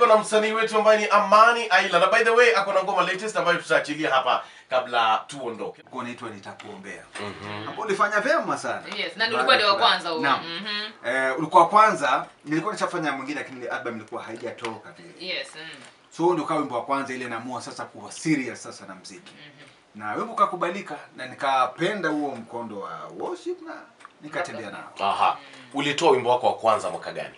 tuko na msanii wetu ambaye ni Amani Aila, na by the way ako na ngoma latest ambayo tutaachilia hapa kabla tuondoke. Ulikuwa unaitwa nitakuombea ambao ulifanya vyema sana Yes, na ulikuwa ndio wa kwanza huo. Naam. Mhm. Eh, ulikuwa wa kwanza nilikuwa nishafanya mwingine lakini ile album ilikuwa haijatoka vile Yes. mm. so huo ndio kawa wimbo wa kwanza ile naamua sasa kuwa serious sasa na mziki na wimbo ukakubalika na nikapenda huo mkondo wa worship na nikatembea nao Aha. Ulitoa wimbo wako wa kwanza mwaka gani?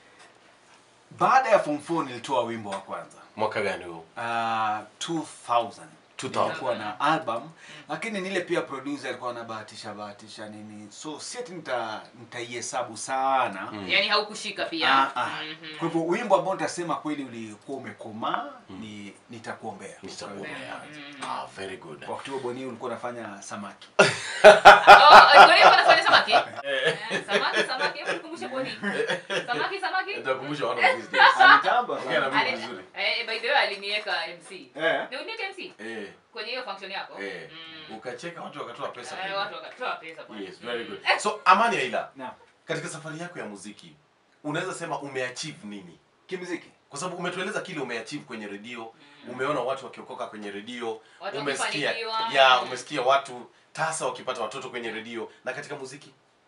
baada ya form 4 nilitoa wimbo wa kwanza Mwaka gani huo? uh, 2000 2000. nilikuwa na album lakini nile pia producer alikuwa anabahatisha bahatisha nini so si ati nita nitaihesabu sana Yaani haukushika pia. Ah, ah. Mhm. kwa hivyo wimbo ambao nitasema kweli ulikuwa umekomaa ni nitakuombea Nitakuombea. Ah, very good. wakati huo boni ulikuwa unafanya samaki Oh, kwa hiyo unafanya samaki? Eh, Samaki, samaki, hebu nikumbushe kwa nini? Samaki, samaki. Nitakumbusha one of these days. Anitamba Ongea na sana. mimi Ali- vizuri. Eh, by the way aliniweka MC. Eh. Ni uniweke MC Eh, kwenye hiyo function yako? eh. Mm. Ukacheka watu wakatoa pesa. Eh, watu wakatoa pesa bwana. Yes, very good. So Amani Aila, Naam. katika safari yako ya muziki unaweza sema umeachieve nini? kimziki Kwa sababu umetueleza kile umeachieve kwenye redio, umeona watu wakiokoka kwenye redio, Watu umesikia wakifanikiwa. ya umesikia watu tasa wakipata watoto kwenye redio, na katika muziki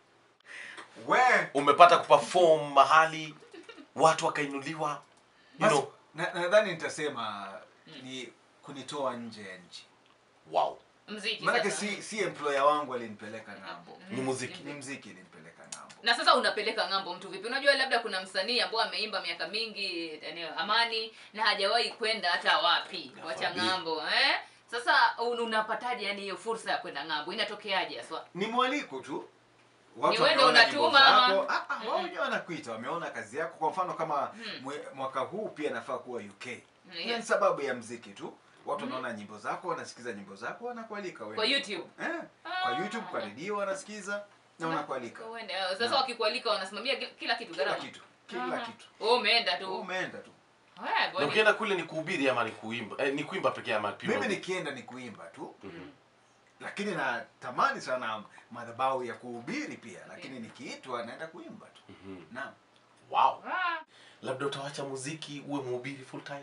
we umepata kuperform mahali watu wakainuliwa, you basi, know. na- nadhani nitasema ni kunitoa nje ya nchi Wow, Mziki maanake sasa. si si employer wangu alinipeleka ng'ambo ni muziki. ni mziki ilinipeleka ng'ambo na sasa unapeleka ng'ambo mtu vipi unajua labda kuna msanii ambao ameimba miaka mingi eneo amani na hajawahi kwenda hata wapi wacha Nakwambia. ng'ambo eh? sasa un- unapataje yani hiyo fursa ya kwenda ng'ambo inatokeaje haswa ni mwaliko tu Ni wewe ndio wameona nyimbo unatuma ama- zako. Ah, ah, wao wenyewe wanakuita wameona kazi yako kwa mfano kama mwe- mwaka huu pia nafaa kuwa uk Yes. ni sababu ya mziki tu watu wanaona nyimbo zako wanasikiza nyimbo zako wanakualika wewe. Kwa YouTube? eh, kwa youtube kwa redio wanasikiza na wanakualika Uende, eh, sasa Naam. wakikualika wanasimamia ki- kila kitu kila gharama kitu kila Aha. kitu Wewe umeenda Wewe tu umeenda tu Eh, Na bwana. ukienda kule ni kuhubiri ama ni kuimba? Eh, ni kuimba pekee ama pia? mimi nikienda ni kuimba tu lakini natamani sana madhabahu ya kuhubiri pia lakini nikiitwa naenda kuimba tu naam Wow. Ah, Labda utawacha muziki uwe mhubiri full time?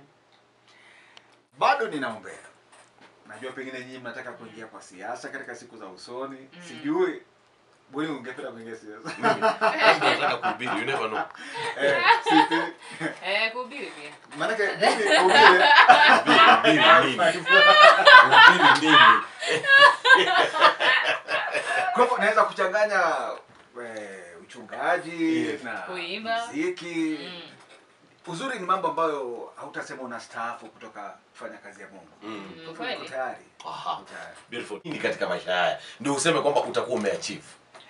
bado ninaombea najua pengine nyinyi mnataka kuingia kwa siasa katika siku za usoni sijui bweni ungependa kuingia siasa Mimi mimi nataka kuhubiri, you never know. eh, sipi eh, kuhubiri pia maanake mimi ubiri Kuhubiri nini? Kuhubiri nini? kwa hivyo naweza kuchanganya eh, uchungaji Yes. na Kuimba. muziki Mm. uzuri ni mambo ambayo hautasema unastaafu kutoka kufanya kazi ya mungu Mm. Mm, Kwa hivyo kweli. uko tayari Aha. uko tayari Beautiful. Nini katika maisha haya ndio useme kwamba utakuwa umeachieve?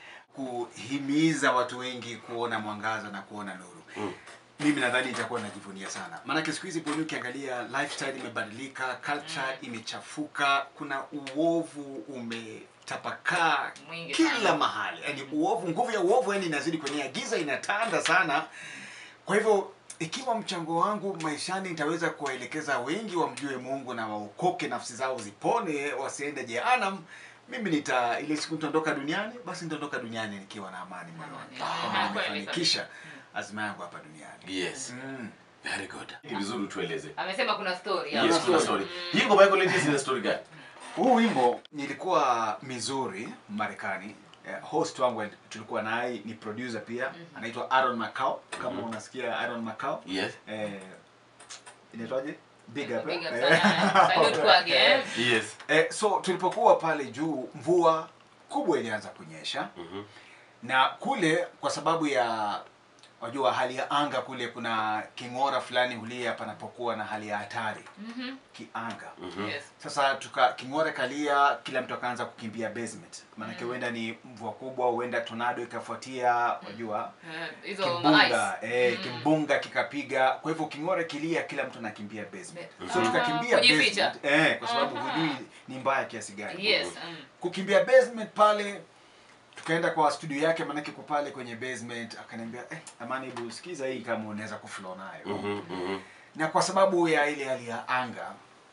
kuhimiza watu wengi kuona mwangaza na kuona nuru Mm. mimi nadhani itakuwa najivunia sana maanake siku hizi poni ukiangalia lifestyle imebadilika culture imechafuka kuna uovu umetapakaa Mwingi kila sana. mahali yani uovu nguvu ya uovu yani inazidi kwenye giza inatanda sana kwa hivyo ikiwa mchango wangu maishani nitaweza kuwaelekeza wengi wamjue mungu na waokoke nafsi zao zipone wasiende jehanam mimi nita ile siku nitaondoka duniani basi nitaondoka duniani nikiwa na amani moyoni Amani. kwamba Ah, kweli nimefanikisha azma yangu hapa duniani Yes. mm. Very good. Ni vizuri tueleze. amesema kuna story Yes, hapo. kuna story. Hii ngoma yako latest ina story gani? huu wimbo nilikuwa Missouri Marekani eh, host wangu tulikuwa naye ni producer pia anaitwa Aaron Macau kama unasikia Aaron Macau Yes. eh, inaitwaje big up, Big eh? up sana. Salute kwake, eh. Yes. Eh, so tulipokuwa pale juu mvua kubwa ilianza kunyesha Mhm. na kule kwa sababu ya wajua hali ya anga kule kuna king'ora fulani hulia panapokuwa na hali ya hatari Mhm. kianga Mhm. Yes. sasa tuka king'ora kalia kila mtu akaanza kukimbia basement maanake huenda ni mvua kubwa huenda tornado ikafuatia wajua Eh, hizo kimbunga ma-ice. eh, Mm. kimbunga kikapiga kwa hivyo king'ora kilia kila mtu anakimbia basement Be- so Ah, tukakimbia kujificha. basement eh, kwa sababu Aha. hujui ni mbaya kiasi gani Yes. mm. kukimbia basement pale tukaenda kwa studio yake maanake ko pale kwenye basement akaniambia eh, amani hebu sikiza hii kama unaweza kuflow nayo Mhm. Mhm. na kwa sababu ya ile hali ya anga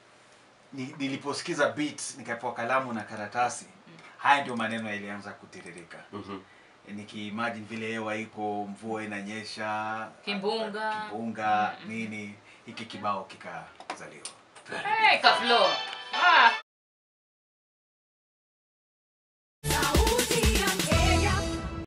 ni, niliposikiza beat nikapewa kalamu na karatasi haya ndio maneno yalianza kutiririka Mhm. nikiimagine vile hewa iko mvua inanyesha Kimbunga. kimbunga nini hiki kibao kikazaliwa Hey, kaflo. Ah.